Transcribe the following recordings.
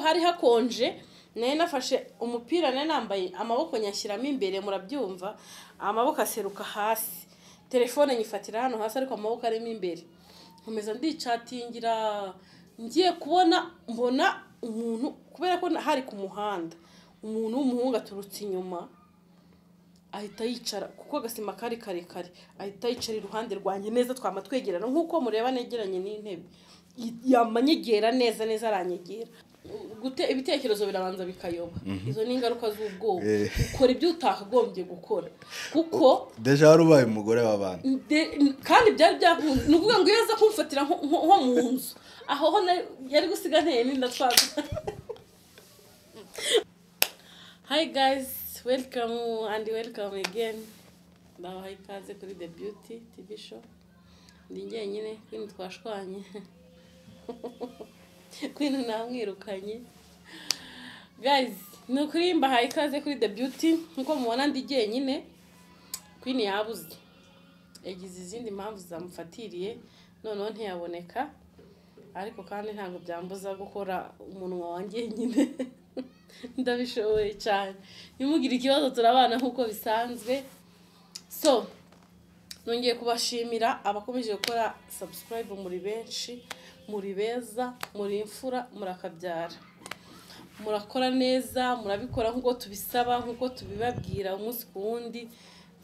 hari hakonje nari nafashe umupira nari nambaye amaboko nyashyiramo imbere murabyumva amaboko aseruka hasi, telefone nyifatira hano hasi ariko amaboko arimo imbere, nkomeza ndicatingira ngiye kubona mbona umuntu kubera ko hari ku muhanda, umuntu w'umuhungu aturutse inyuma ahita yicara kuko agasima kari karekare, ahita yicara iruhande rwanjye neza twama twegerana nk'uko mureba negeranye n'intebe, yi- yamanyegera neza neza aranyegera. Gute, ibitekerezo birabanza bikayoba izo ni ingaruka z'ubwoba Eh. ukora ibyo utakagombye gukora kuko deja wari ubaye umugore w'abana De- kandi byari byakunze ni ukuvuga ngo iyo aza kumfatira nko nko- nko mu nzu aho ho nari- yari gusiga nteye n'inda twaza hi guys welcome and welcome again ndabaha ikaze kuri the beauty tv show ndi njyenyine kwini twashwanye kwini namwirukanye guys ni ukuri mbahaye ikaze kuri the beauty nkuko mubona ndi jyenyine kwini yabuze yagize izindi mpamvu zamufatiriye noneho ntiyaboneka ariko kandi ntabwo byambuza gukora umunwa wanjye nyine ndabishoboye cyane ntimugire ikibazo turabana nk'uko bisanzwe so nongeye kubashimira abakomeje gukora subscribe muri benshi muri beza muri imfura murakabyara murakora neza murabikora nk'uko tubisaba nk'uko tubibabwira umunsi ku wundi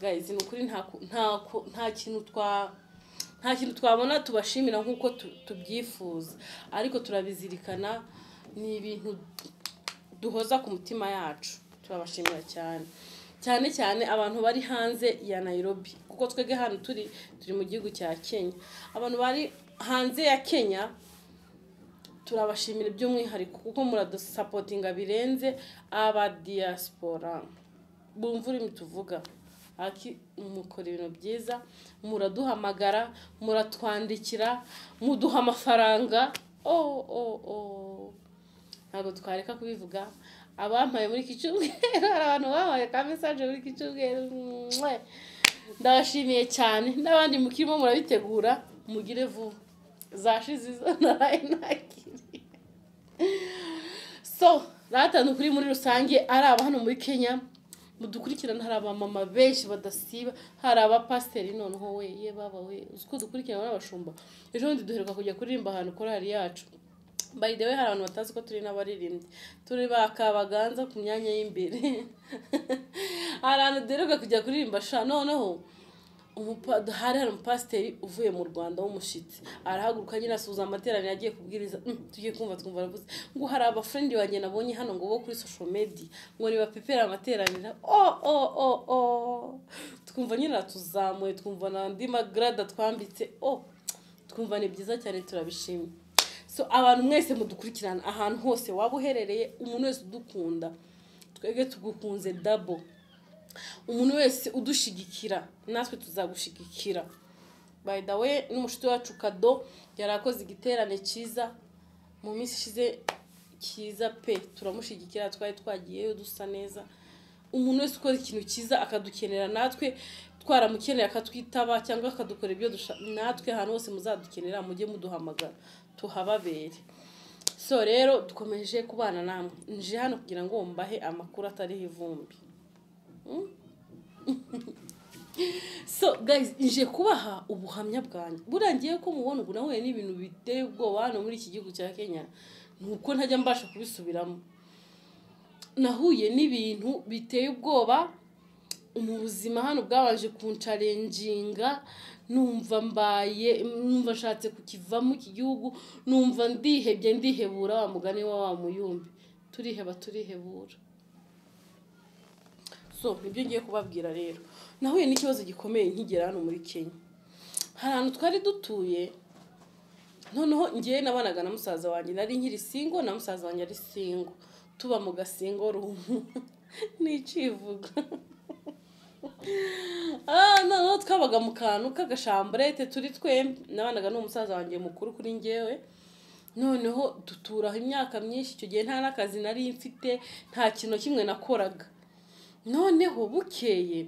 guys ni ukuri nta ku- nta ku- nta kintu twa nta kintu twabona tubashimira nk'uko tu- tubyifuza ariko turabizirikana ni ibintu duhoza ku mutima yacu turabashimira cyane cyane cyane abantu bari hanze ya Nairobi kuko twebwe hano turi turi mu gihugu cya Kenya abantu bari hanze ya Kenya turabashimira by'umwihariko kuko muradusapotinga birenze aba diaspora bumva urimi tuvuga aki mukora ibintu byiza muraduhamagara muratwandikira muduha amafaranga oh, oh, oh. ntabwo twareka kubivuga abampaye muri iki cyumweru hari abantu bampaye ka mesaje muri iki cyumweru mwah. ndabashimiye cyane n'abandi mukirimo murabitegura mugire vuba zashize izo naraye nakiriye so ratanu kuri muri rusange ari aba hano muri kenya mudukurikirana hari abamama benshi badasiba hari abapasiteri noneho we ye baba we uzi ko dukurikirana n'abashumba ejo bundi duheruka kujya kuririmba ahantu korari yacu by the way hari abantu batazi ko turi n'abaririmbyi turi ba kabaganza ku myanya y'imbere hari ahantu duheruka kujya kuririmba sha noneho umupa- hari hari umupasiteri uvuye mu rwanda w'umushyitsi arahaguruka nyine asuhuza amateraniro agiye kubwiriza "Mm, tugiye kumva twumva aravuze ngo hari abafrendi wanjye nabonye hano ngo bo kuri social media ngo nibapepera amateraniro o o o o twumva nyine aratuzamuye twumva n'andi magrada twambitse o twumva ni byiza cyane turabishimye so abantu mwese mudukurikirana ahantu hose waba uherereye umuntu wese udukunda twebwe tugukunze dabo umuntu wese udushigikira natwe tuzagushigikira by the way n'umushuti wacu kado yari akoze igiterane cyiza mu minsi ishize cyiza pe turamushigikira twari twagiyeyo dusa neza umuntu wese ukora ikintu cyiza akadukenera natwe twaramukeneye akatwitaba cyangwa akadukora ibyo dushaka natwe ahantu hose muzadukenera mujye muduhamagara tuhababere so rero dukomeje kubana namwe nje hano kugira ngo mbahe amakuru atariho ivumbi so guys nje kubaha ubuhamya bwanjye buriya ngiye ko mubona ubu nahuye n'ibintu biteye ubwoba hano muri iki gihugu cya kenya ni uko ntajya mbasha kubisubiramo nahuye n'ibintu biteye ubwoba mu buzima hano bwabanje kuncarenjinga numva mbaye numva nshatse kukivamo iki gihugu numva ndihebye ndihebura wa mugani wa wa muyumbi turiheba turihebura so nibyo ngiye kubabwira rero nahuye n'ikibazo gikomeye nkigera hano muri kenya hari ahantu twari dutuye noneho ngewe nabanaga na musaza wanjye nari nkiri singo na musaza wanjye ari singo tuba mu gasingo rumu nicivuga ah noneho twabaga mu kantu k'agashamburete turi twembi nabanaga n'umusaza wanjye mukuru kuri ngewe noneho duturaho imyaka myinshi icyo gihe nta n'akazi nari mfite nta kintu kimwe nakoraga noneho bukeye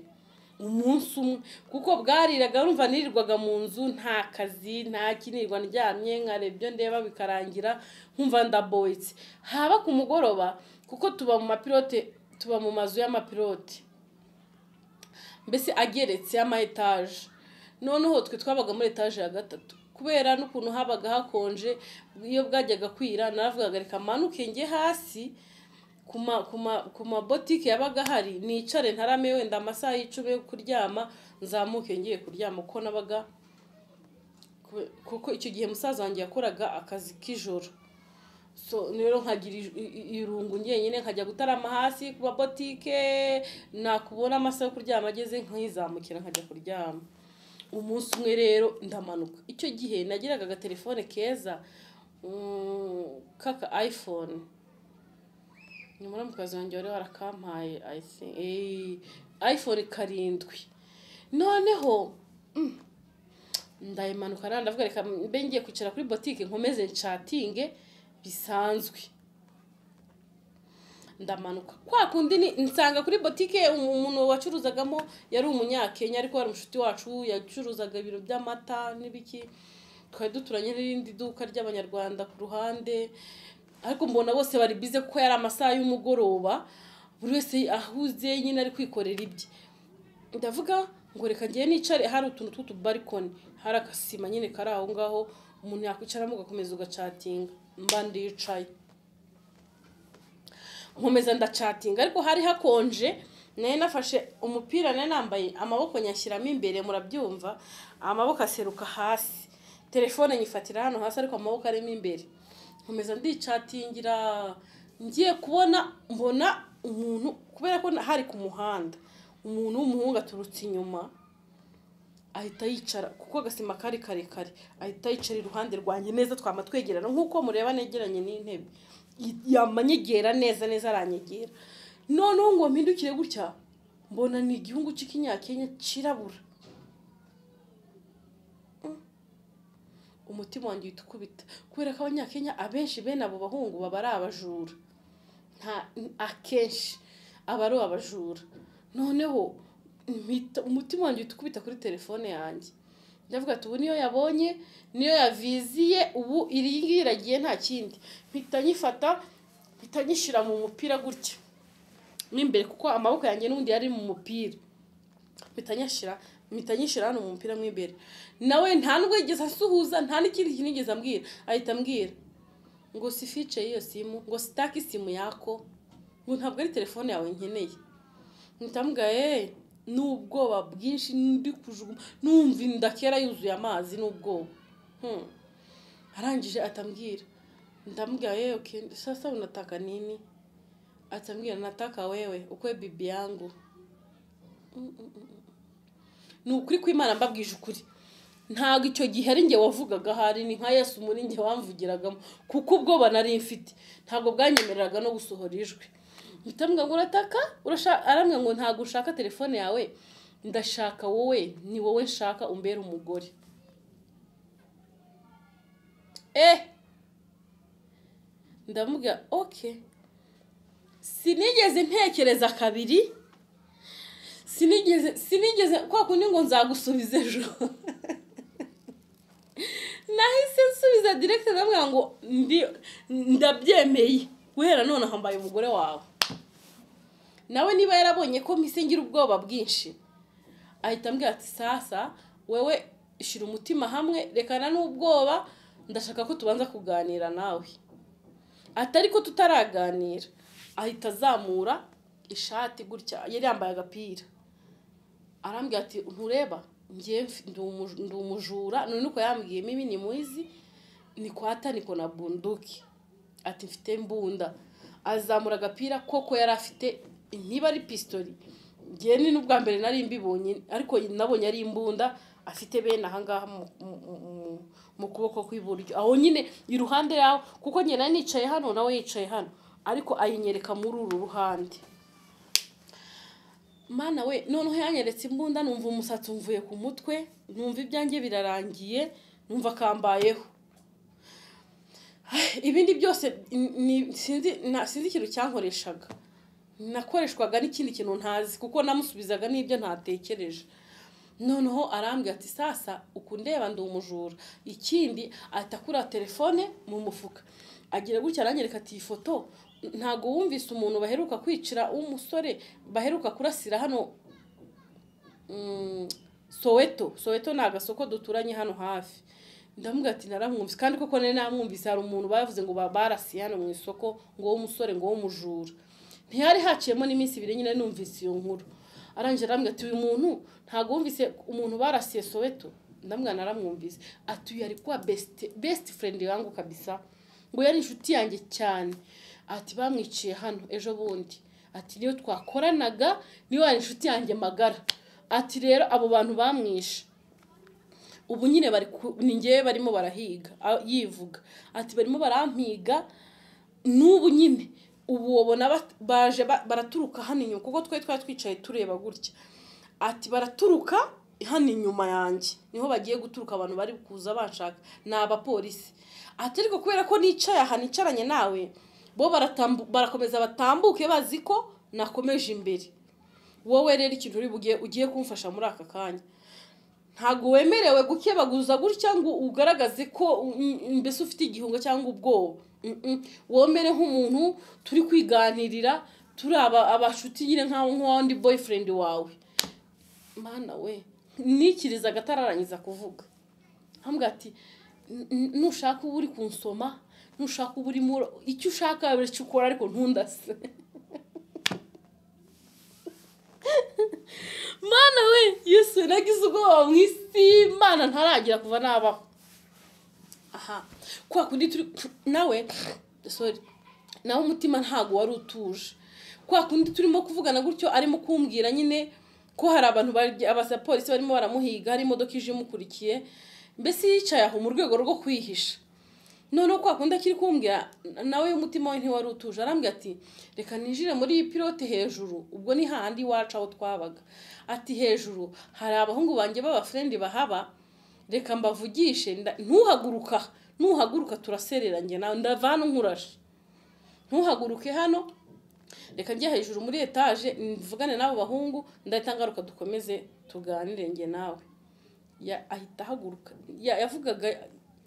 umunsi umwe kuko bwariraga urumva nirirwaga mu nzu nta kazi nta kinirwa ndyamye nkarebye ndeba bikarangira nkumva ndaboyitse haba ku mugoroba kuko tuba mu mapilote tuba mu mazu y'amapilote mbese ageretse y'ama etaje noneho twe twabaga muri etaje ya gatatu kubera n'ukuntu habaga hakonje iyo bwajyaga kwira naravugaga reka manuke njye hasi ku ma- ku ma- ku mabotike yabaga ahari nicare ntarame wenda amasaha y'icumi yo kuryama nzamuke ngiye kuryama kuko nabaga kube- kuko icyo gihe musaza wanjye yakoraga akazi k'ijoro so rero nkagira ij- i- i- irungu njyenyine nkajya gutarama hasi ku mabotike nakubona amasaha yo kuryama ageze nkizamukira nkajya kuryama umunsi umwe rero ndamanuka icyo gihe nagiraga agatelefone keza mm, kaka iphone nyamara mukazi wanjye wari warakampaye I think, eh, iphone karindwi noneho mm, ndayimanuka rero ndavuga reka mbe ngiye kwicara kuri botike nkomeze nshatinge bisanzwe ndamanuka kwa kundi ni- nsanga kuri botike um- umuntu wacuruzagamo yari umunyakenya ariko wari umushuti wacu yacuruzaga ibiro by'amata n'ibiki twari duturanye n'irindi duka ry'abanyarwanda ku ruhande ariko mbona bose bari bize kuko yari amasaha y'umugoroba buri wese ahuze nyine ari kwikorera ibye ndavuga ngo reka ngiye nicare hari utuntu tw'utubarikoni hari akasima nyine kari aho ngaho umuntu yakwicaramo ugakomeza ugacatinga mba ndicaye nkomeza ndacatinga ariko hari hakonje nari nafashe umupira nari nambaye amaboko nyashyiramo imbere murabyumva amaboko aseruka hasi telefone nyifatira hano hasi ariko amaboko arimo imbere nkomeza ndicatingira ngiye kubona mbona umuntu kubera ko hari ku muhanda umuntu w'umuhungu aturutse inyuma ahita yicara kuko agasima kari karekare ahita yicara iruhande rwanjye neza twama twegerana nk'uko mureba negeranye n'intebe Y- yamanyegera neza neza aranyegera noneho ngo mpindukire gutya mbona ni igihungu cy'ikinyakenya cyirabura Mm. umutima wanjye uhita ukubita kubera ko abanyakenya abenshi bene abo bahungu baba ari abajura nta akenshi aba ari abajura noneho mpita- umutima wanjye uhita ukubita kuri telefone yanjye ndavuga ati ubu niyo yabonye niyo yaviziye ubu iri ngiyi iragiye nta kindi mpita nyifata mpita nyishyira mu mupira gutya mo imbere kuko amaboko yanjye n'ubundi yari mu mupira mpita nyashyira mpita nyishyira hano mu mupira mo imbere nawe nta nubwo yigeze asuhuza nta n'ikindi kintu yigeze ambwira ahita ambwira ngo sifice y'iyo simu ngo sitake isimu yako ngo ntabwo ari telefone yawe nkeneye ntamubwaye n'ubwoba bwinshi ndi kujugunya numva inda kera yuzuye amazi n'ubwoba Hmm. arangije atambwira ndamubwaye okay sasa unataka nini atambwira nataka wewe ukwe bibi yangu Mm, mm, mm, mm. ni ukuri kw'imana mbabwije ukuri ntabwo icyo gihe ari njye wavugaga ahari ni nka yesu muri njye wamvugiragamo kuko ubwoba nari mfite ntabwo bwanyemereraga no gusohora ijwi ndamubwira ngo urataka urashaka arambwira ngo ntabwo ushaka telefone yawe ndashaka wowe ni wowe nshaka umbere umugore eh ndamubwira okay sinigeze ntekereza kabiri sinigeze sinigeze kwa kundi ngo nzagusubiza ejo nahise nsubiza direkite ndamubwira ngo ndi ndabyemeye guhera none hambaye umugore wawe nawe niba yarabonye ko mpise ngira ubwoba bwinshi ahita ambwira ati sasa wewe shyira umutima hamwe rekana n'ubwoba ndashaka ko tubanza kuganira nawe atari ko tutaraganira ahita azamura ishati gutya yari yambaye agapira arambwira ati ntureba njye mf- ndi umu- ndi umujura none uko yambwiye mibi ni mwizi ni kwata niko na bunduki ati mfite imbunda azamura agapira koko yari afite niba ari pistori njye ni n'ubwa mbere nari mbibonye ariko nabonye ari imbunda afite bene ahangaha mu- mu- mu- mu- mu kuboko kw'iburyo aho nyine iruhande yaho kuko njye nari nicaye hano nawe yicaye hano ariko ayinyereka muri uru ruhande mana we noneho yanyeretse imbunda numva umusatsi umvuye ku mutwe numva ibyanjye birarangiye numva akambayeho ibindi byose ni- ni- sinzi na- sinzi ikintu cyankoreshaga nakoreshwaga n'ikindi kintu ntazi kuko namusubizaga n'ibyo ntatekereje noneho arambwira ati sasa ukundeba ndi umujura ikindi ahita akura telefone mu mufuka agira gutya aranyereka ati iyi foto ntabwo wumvise umuntu baheruka kwicira w'umusore baheruka kurasira hano mm, soweto soweto ni agasoko duturanye hano hafi ndamubwira ati naramwumvise kandi koko nari namwumvise hari umuntu bavuze ngo ba- barasiye hano mu isoko ngo w'umusore ngo w'umujura ntihari haciyemo n'iminsi ibiri nyine numvise iyo nkuru arangije arambwira ati uyu muntu ntabwo wumvise umuntu barasiye soweto ndamubwira naramwumvise ati uyu ari kuba besite besite furendi yangu kabisa ngo yari inshuti yanjye cyane ati bamwiciye hano ejo bundi ati niyo twakoranaga niyo yari inshuti yanjye magara ati rero abo bantu bamwishe ubu nyine bari ku- ni njyewe barimo barahiga a- yivuga ati barimo barampiga n'ubu nyine ubu babona bat- baje ba- baraturuka hano inyuma kuko twari twari twicaye tureba gutya ati baraturuka hano inyuma yanjye niho bagiye guturuka abantu bari kuza banshaka ni abapolisi ati ariko kubera ko nicaye aha nicaranye nawe bo baratambu- barakomeza batambuke bazi ko nakomeje imbere wowe rero ikintu uri buge- ugiye kumfasha muri aka kanya ntabwo wemerewe gukebaguza gutya ngo ugaragaze ko mm, mm, mbese ufite igihungo cyangwa ubwoba Mm, mm. womere nk'umuntu turi kwiganirira turi aba- abashuti nyine nk'aho nk'uwundi boyfriend wawe mana we nikiriza agatararangiza kuvuga hambwira ati "N- n- nushaka uba uri kunsoma nushaka uba urimo ura- icyo ushaka buri icyo ukora ariko ntundase mana we yesu nagize ubwoba mu isi mana ntaragira kuva nabaho aha kwa kundi turi nawe sorry nawe umutima ntabwo wari utuje kwa kundi turimo kuvugana gutyo arimo kumbwira nyine ko hari abantu bari- abapolisi barimo baramuhiga hari imodoka ije imukurikiye mbese yicaye aho mu rwego rwo kwihisha noneho kwa kundi akiri kumbwira nawe umutima we ntiwari utuje arambwira ati reka ninjire muri iyi pilote hejuru ubwo ni hahandi iwacu aho twabaga ati hejuru hari abahungu banjye b'abafurendi bahaba reka mbavugishe nda- ntuhaguruka nuhaguruka turaserera njye nawe ndavana nkurashe ntuhaguruke hano reka njye hejuru muri etaje mvugane n'abo bahungu ndahita ngaruka dukomeze tuganire njye nawe ya- ahita ahaguruka Ya- yavugaga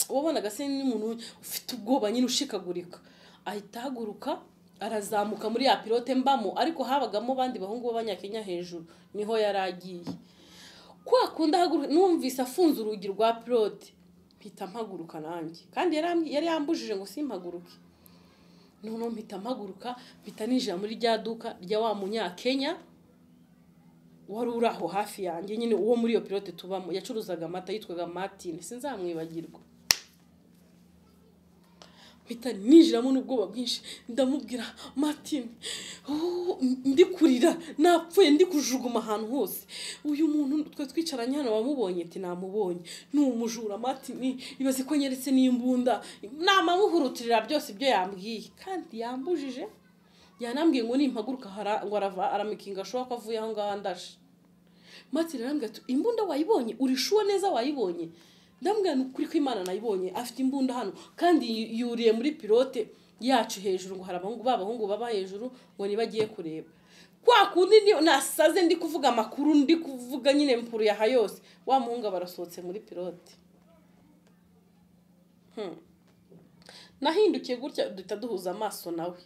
wabonaga se n'umuntu ufite ubwoba nyine ushikagurika ahita ahaguruka arazamuka muri ya pilote mbamo ariko habagamo abandi bahungu b'abanyakenya hejuru niho yari agiye kwa kundi ahaguruka numvise afunze urugi rwa pirode mpita mpaguruka nanjye kandi yari ambi- yari yambujije ngo simpaguruke noneho mpita mpaguruka mpita ninjira muri rya duka rya wa munyakenya wari uri aho hafi yanjye nyine uwo muri iyo pilote tubamo yacuruzaga amata yitwaga matine sinzamwibagirwa mpita ninjiramo n'ubwoba bwinshi ndamubwira martin oh, ndi kurira napfuye ndi kujuguma ahantu hose uyu muntu twe twicaranye hano wamubonye ati namubonye ni umujura martin ibaze ko nyeretse n'imbunda namamuhurutirira byose ibyo yambwiye kandi yambujije yanambwiye ngo nimpaguruka hara- ngo arava aramikinga ashoboka ko avuye aho ngaho andashe matira arambwira ati imbunda wayibonye uri shuwa neza wayibonye ndamubwira ni ukuri ko imana nayibonye afite imbunda hano kandi yu- yuriye muri pilote yacu hejuru ngo hari abahungu b'abahungu baba hejuru ngo niba agiye kureba kwa kundi ni- nasaze ndi kuvuga amakuru ndi kuvuga nyine mpuru yaha yose wa muhungu aba arasohotse muri pilote Hmm. nahindukiye gutya duhita duhuza amaso nawe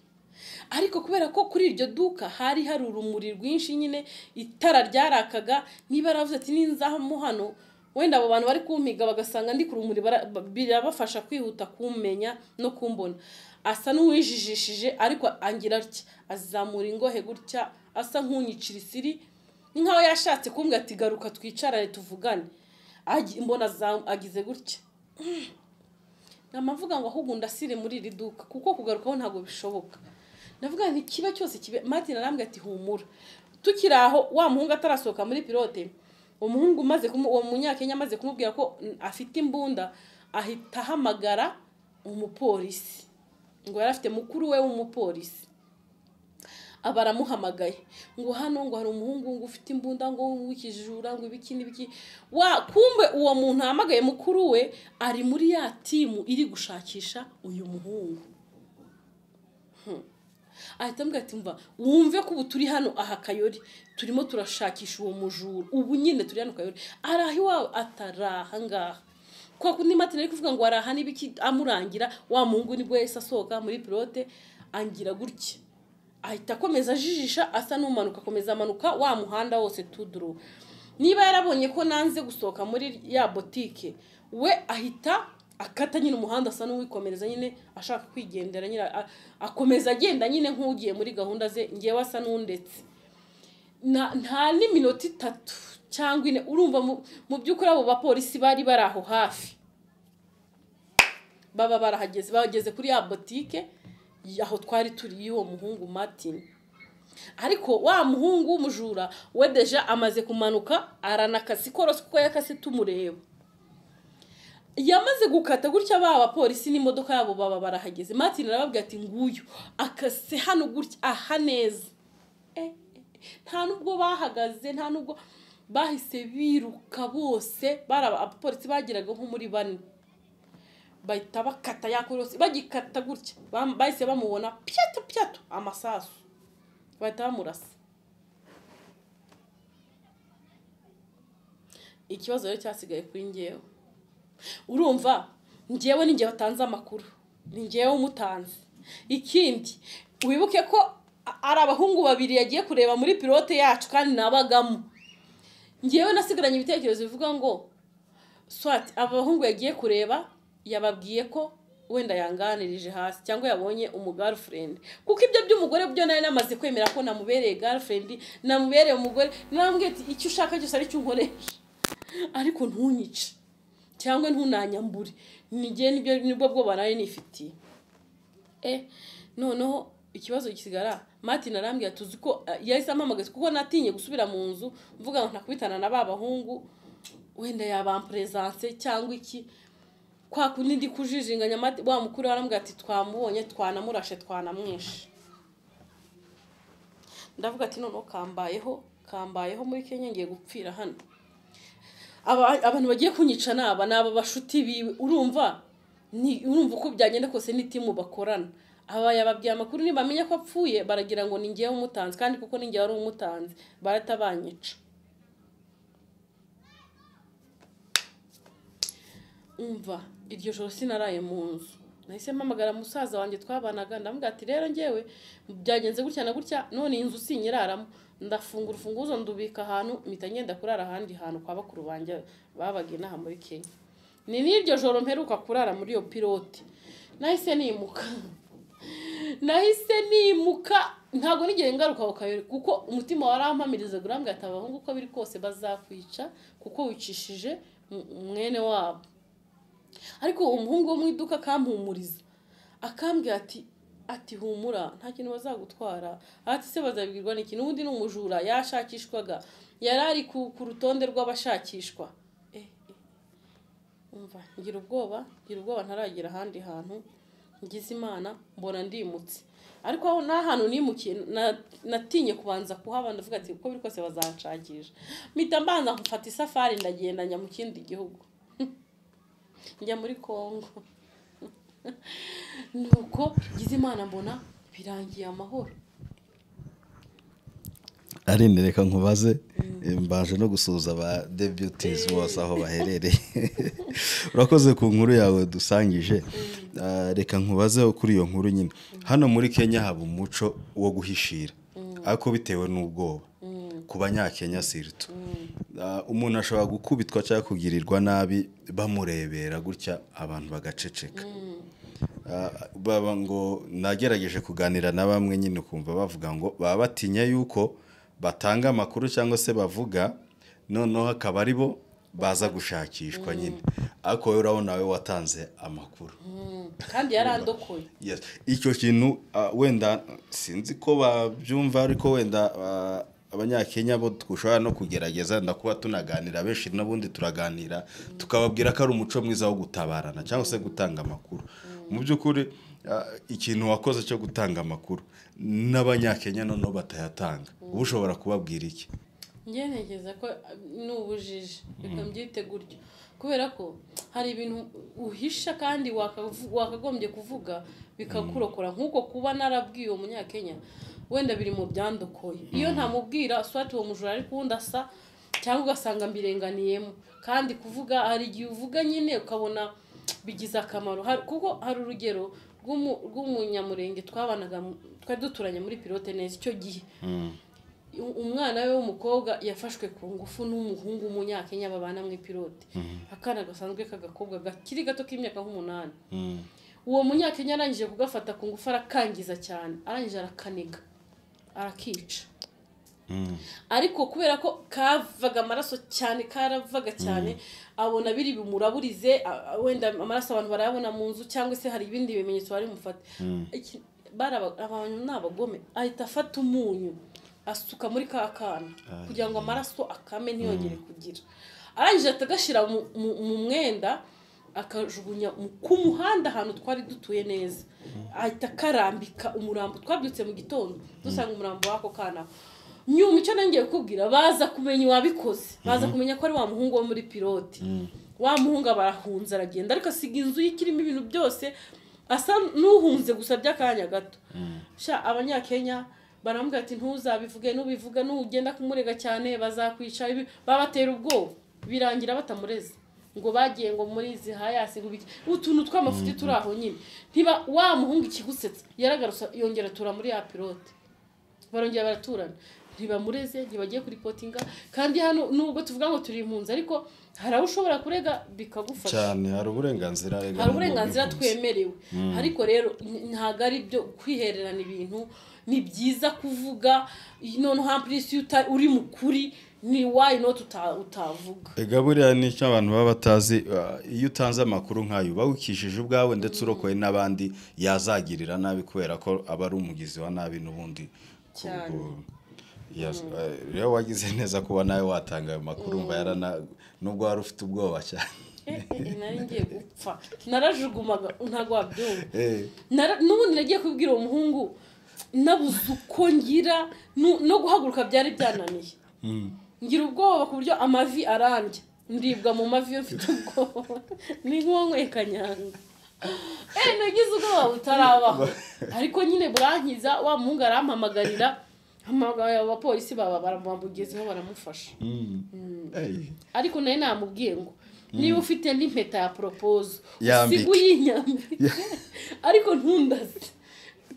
ariko kubera ko kuri iryo duka hari hari urumuri rwinshi nyine itara ryarakaga niba yaravuze ati ninzamo hano wenda abo bantu bari kumpiga bagasanga ndi ku rumuri bara- ba- birabafasha kwihuta kumenya no kumbona asa n'uwijijishije ariko angira atya azamura ingohe gutya asa nk'unyicira isiri ni nkaho yashatse kumbwira ati garuka twicarane tuvugane Agi- mbona azam- agize gutya namavuga ngo ahubwo ndasire muri iri duka kuko kugarukaho ntabwo bishoboka ndavuga nti kiba cyose kibe martin arambwira ati humura tukiri aho wa muhungu atarasohoka muri pilote umuhungu umaze kumu- uwo munyakenya amaze kumubwira ko mm, afite imbunda ahita ahamagara umupolisi ngo yari afite mukuru we w'umupolisi aba aramuhamagaye ngo hano ngo hari umuhungu ngo ufite imbunda ngo w'ikijura ngo ibiki n'ibiki wa kumbe uwo muntu ahamagaye mukuru we ari muri ya timu iri gushakisha uyu muhungu ahita ambwira ati mva wumve ko ubu turi hano aha kayori turimo turashakisha uwo mujura ubu nyine turi hano kayori araha iwawe ataraha ngaha kwa kundi mati nari kuvuga ngo araha niba iki amurangira wa muhungu nibwo yahise asohoka muri pilote angira gutya ahita akomeza ajijisha asa n'umanuka akomeza amanuka wa muhanda wose tuduru niba yarabonye ko nanze gusohoka muri ya botike we ahita akata nyine umuhanda asa n'uwikomereza nyine ashaka kwigendera nyine a- akomeza agenda nyine nk'ugiye muri gahunda ze ngewe asa n'undetse na nta n'iminota itatu cyangwa ine urumva mu- mu by'ukuri abo bapolisi bari bari aho hafi baba barahageze bageze kuri ya botike aho twari turi y'uwo muhungu martin ariko wa muhungu w'umujura we deja amaze kumanuka aranakasi korosi kuko yakase tumureba yamaze gukata gutya ba bapolisi n'imodoka yabo baba barahageze martin arababwira ati nguyu akase hano gutya aha neza Eh, eh, nta nubwo bahagaze nta nubwo bahise biruka bose bari aba- abapolisi bageraga nko muri bane bahita bakata ya korosi bagikata gutya bam- bahise bamubona pyato pyato amasasu bahita bamurasa ikibazo rero cyasigaye kuri ngewe urumva ngewe ni ngewe watanze amakuru ni ngewe umutanze ikindi wibuke ko a- ari abahungu babiri yagiye kureba muri pilote yacu kandi nabagamo ngewe nasigaranye ibitekerezo bivuga ngo swati aba bahungu yagiye kureba yababwiye ko wenda yanganirije hasi cyangwa yabonye umugirlfriend kuko ibyo by'umugore byo nari namaze kwemera ko namubereye girlfriend namubereye umugore namubwiye ati icyo ushaka cyose ari cyo unkoresha ariko ntunyice cyangwa ntunanyambure nijye nibyo nibwo bwo barari nifitiye eh noneho ikibazo gisigara martin arambwira tuzi ko eh, yahise ampamagaza kuko natinye gusubira mu nzu mvuga ngo ntakubitana na ba bahungu wenda yabampuresanse cyangwa iki kwa kundi ndi kujijinganya Mati- wa mukuru we arambwira ati twamubonye twanamurashe twanamwishe ndavuga ati noneho kambayeho kambayeho muri kenya ngiye gupfira hano aba- abantu bagiye kunyica ni aba ni aba bashuti biwe urumva ni urumva uko byagenda kose n'itimu bakorana aba yababwiye amakuru nibamenya ko apfuye baragira ngo ni ngewe umutanzi kandi kuko ni ngewe ari umutanzi barahita banyica umva iryo joro sinaraye mu nzu nahise mpamagara musaza wanjye twabanaga ndamubwira ati rero ngewe byagenze gutya na gutya none iyi nzu sinyiraramo ndafungura urufunguzo ndubika ahantu mpita ngenda kurara ahandi hantu kwa bakuru banjye babaga inaha muri kenya ni n'iryo joro mperuka kurara muri iyo pilote nahise nimuka nahise nimuka ntabwo nigera ingaruka ku kabiri kuko umutima warampamirizaga urambwira ati abahungu uko biri kose bazakwica kuko wicishije mu- mwene wabo ariko uwo muhungu wo mu iduka akampumuriza akambwira ati ati humura nta kintu bazagutwara ati se bazabibwirwa n'iki n'ubundi ni umujura yashakishwaga yari ari ku, ku rutonde rw'abashakishwa Eh, eh. umva ngira ubwoba ngira ubwoba ntaragera ahandi hantu ngize imana mbona ndimutse ariko aho nta hantu nimukiye na- natinye kubanza kuhaba ndavuga ati uko biri kose bazanshakisha mpita mbanza mfata isafari ndagenda njya mu kindi gihugu njya muri congo nuko ngize imana mbona birangiye amahoro arinde reka nkubaze mbaje no gusuhuza aba debutizi bose aho baherereye urakoze ku nkuru yawe dusangije Ah, reka nkubaze kuri iyo nkuru nyine hano muri kenya haba umuco wo guhishira ariko bitewe n'ubwoba ku banyakenya sirito Ah, umuntu ashobora gukubitwa cyangwa kugirirwa nabi bamurebera gutya abantu bagaceceka Ah, baba ngo nagerageje kuganira na bamwe nyine ukumva bavuga ngo baba batinya yuko batanga amakuru cyangwa se bavuga noneho akaba ari bo baza gushakishwa nyine ariko wowe urabona wowe watanze amakuru kandi yarandokoye Yes. icyo kintu ah, wenda sinzi ko babyumva ariko wenda ah, abanyakenya bo dushobora no kugerageza ndakuba tunaganira benshi n'ubundi turaganira tukababwira ko ari umuco mwiza wo gutabarana cyangwa se gutanga amakuru mu by'ukuri ah, ikintu wakoze cyo gutanga amakuru n'abanyakenya noneho batayatanga uba ushobora kubabwira iki ngerageza ko ni ubujiji reka mbyite gutyo kubera ko hari ibintu uhisha kandi wakavu- wakagombye kuvuga bikakurokora nk'uko kuba narabwiye uwo munyakenya wenda biri mu byandokoye iyo ntamubwira swati uwo mujura ari kuwundi asa cyangwa ugasanga mbirenganiyemo kandi kuvuga hari igihe uvuga nyine ukabona bigize akamaro Hari- kuko hari urugero rw'umu- rw'umunyamurenge twabanaga mu- twari duturanye muri pilote neza icyo gihe umwana we w'umukobwa yafashwe ku ngufu n'umuhungu w'umunyakenya babana mu ipilote akana gasanzwe k'agakobwa gakiri gato k'imyaka nk'umunani uwo munyakenya arangije kugafata ku ngufu arakangiza cyane arangije arakanega arakica ariko kubera ko kavaga amaraso cyane karavaga cyane abona biri bumuraburize a- a- wenda amaraso abantu barayabona mu nzu cyangwa se hari ibindi bimenyetso bari bumufate Iki- bari aba- abantu ni abagome ahita afata umunyu asuka muri ka kana kugira ngo amaraso akame ntiyongere kugira arangije ahita agashyira mu- mu- mu mwenda akajugunya mu- ku muhanda ahantu twari dutuye neza ahita akarambika umurambo twabyutse mu gitondo dusanga umurambo w'ako kana nyuma icyo nongeye kukubwira baza kumenya uwabikoze baza kumenya ko ari wa muhungu wo muri pilote wa muhungu barahunze aragenda ariko asiga inzu ye ikirimo ibintu byose asa n'uhunze gusa by'akanya gato sha abanyakenya barambwira ati ntuzabivuge nubivuga nugenda kumurega cyane bazakwica ibi- babatera ubwoba birangira batamureze ngo bagiye ngo muri izi hayasi ngo biki utuntu tw'amafuti turi aho nyine ntiba wa muhungu ikigusetsa yaragarutse yongera atura muri ya pilote barongera baraturana ntibamureze ntibagiye kuri potinga kandi hano nubwo tuvuga ngo turi impunzi ariko hari aho ushobora kurega bikagufasha cyane hari uburenganzira hari uburenganzira twemerewe ariko rero n- ntabwo ari byo kwihererana ibintu ni byiza kuvuga noneho hampurisi iyo uta- uri mu kuri ni wayi noti uta- utavuga ega buriya ni icyo abantu baba batazi uh, iyo utanze amakuru nk'ayo uba wikishije ubwawe ndetse urokoye n'abandi yazagirira nabi kubera ko aba ari umugizi wa nabi n'ubundi ku- Cyane. ku- Yes, uh, rero wagize neza kuba nawe watanga ayo makuru umva yarana nubwo wari ufite ubwoba cyane Eh, eh, eh, nari ngiye gupfa narajugumaga ntabwo wabyumva Eh, Nara- n'ubundi nagiye kubwira uwo muhungu nabuze uko ngira nu- no guhaguruka byari byananiye ngira ubwoba ku buryo amavi arambye ndibwa mu mavi iyo mfite ubwoba ni nk'uwanyweye kanyanga eee nagize ubwoba butarabaho ariko nyine burankiza wa muhungu arampamagarira hamagara abapolisi baba baramugezeho baramufasha mm, eh. ariko nayo namubwiye ngo niba ufite n'impeta ya poropozo Yambike. usige uyinyambike ariko ntundaze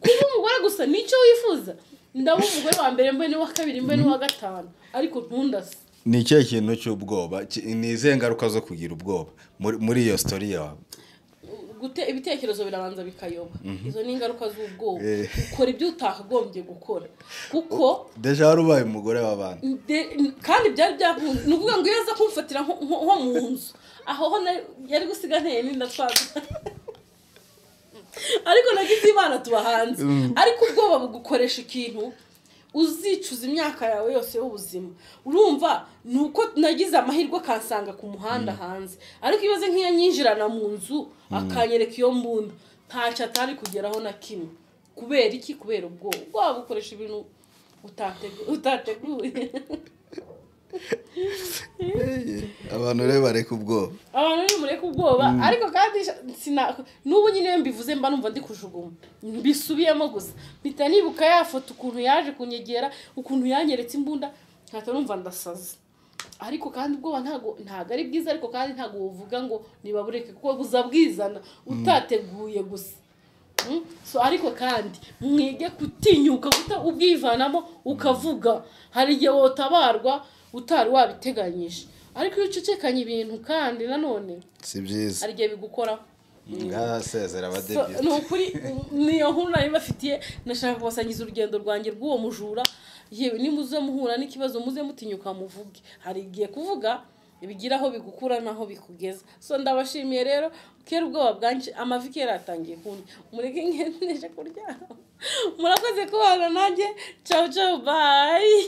kuba umugore gusa nicyo wifuza ndaba umugore wa mbere mbe n'uwa kabiri mbe n'uwa gatanu ariko ntundaze ni ikihe kintu cy'ubwoba Ki- ni izihe ngaruka zo kugira ubwoba muri muri iyo sitori yawe gute ibitekerezo birabanza bikayoba izo ni ingaruka z'ubwoba Eh. ukora ibyo utakagombye gukora kuko deja wari ubaye umugore w'abana De- kandi byari byakunze ni ukuvuga ngo iyo aza kumfatira nko nko- nko mu nzu aho ho nari- yari gusiga nteye n'inda twaza ariko nagize imana tuba hanze ariko ubwoba bugukoresha ikintu uzicuza imyaka yawe yose y'ubuzima urumva ni uko nagize amahirwe akansanga ku muhanda hanze ariko iyo aze nk'iyanyinjirana mu nzu akanyereka iyo mbunda ntacyo atari kugeraho na kimwe kubera iki kubera ubwoba ubwoba bukoresha ibintu utategu- utateguye abantu rero bareka ubwoba abantu ni mureke ubwoba ariko kandi sha- sina n'ubu nyine iyo mbivuze mba numva ndi kujugunywa mbisubiyemo gusa mpita nibuka ya foto ukuntu yaje kunyegera ukuntu yanyeretse imbunda nkahita numva ndasaze ariko kandi ubwoba ntago ntago ari bwiza ariko kandi ntago buvuga ngo nibabureke kuko buza bwizana utateguye gusa Mm? so ariko kandi mwige gutinyuka guta ubwivanamo ukavuga hari igihe wotabarwa utari wabiteganyije ariko iyo ucecekanye ibintu kandi nanone si byiza hari igihe bigukoraho nk'abasezera So, abadebye ni ukuri u- niyo nkuru nari mbafitiye nashaka kubasangiza urugendo rwanjye rw'uwo mujura yewe nimuze muhura n'ikibazo muze mutinyuka muvuge hari igihe kuvuga bigira aho bigukura n'aho bikugeza so ndabashimiye rero kera ubwoba bwanjye amavi kera yatangiye kundi mureke ngejeje kuryama murakoze kubana nanjye cawu cawu bayi